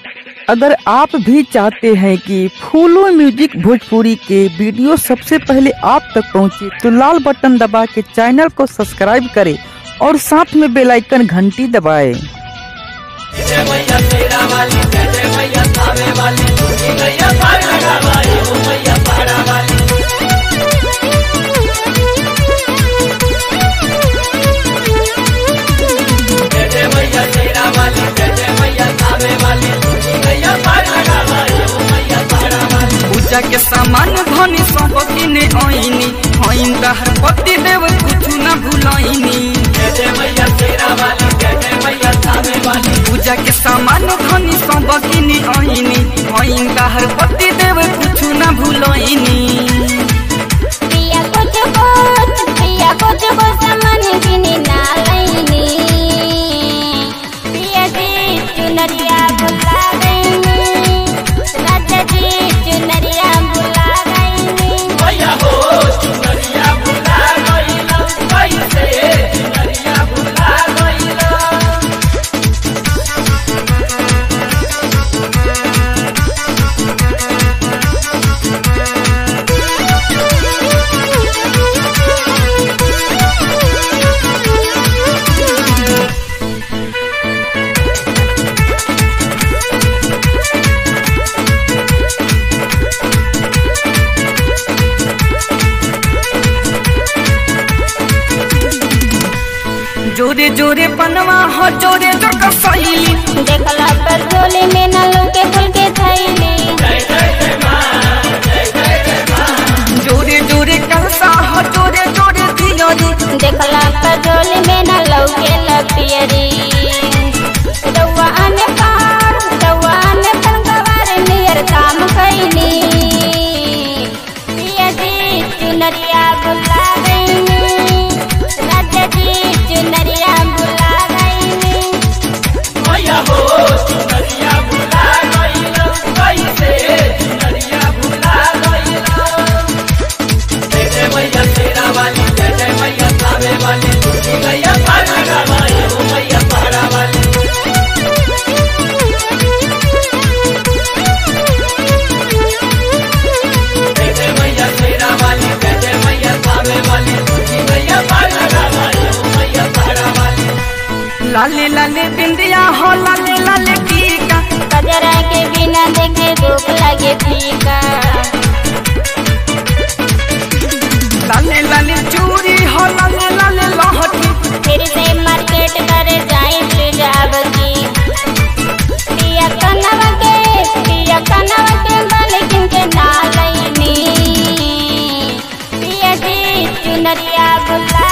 अगर आप भी चाहते हैं कि फूलो म्यूजिक भोजपुरी के वीडियो सबसे पहले आप तक पहुंचे तो लाल बटन दबा के चैनल को सब्सक्राइब करें और साथ में बेल आइकन घंटी दबाएं। पूजा के सामान धनी सब किने आईनी हईन दहर पति देव कुछ न भूलैनी पूजा के सामान धनी सब किने आईनी हईन दहर पति देव कुछ न भूलैनी पिया कुछ कुछ पिया कुछ कुछ सामान किनी ना लैनी पिया जी चुनरिया बुला गईनी राजा जी चुनरिया बुला गईनी जोरे जोरे पनवा हो जोरे जो कसैली देखला पर झोली में न लौके फूल के थैली जोरे जोरे कलसा हो जोरे जोरे दियोरी देखला पर झोली में न लौके लपियरी रउआ आने पार रउआ आने पर गवार नियर काम कैनी पिया जी चुनरिया बुला गईनी राजा जी चुनरिया बुला गईनी लाले लाले बिंदिया हो लाले लाले टीका कजरा के बिना देखे धूप लगे फीका लाले लाले चूड़ी हो लाले लाले लहठी फिर से मार्केट करे जाए सुजाब की पिया कनवा के पिया कनवा के मालिकिन के नालैनी पिया जी चुनरिया बुला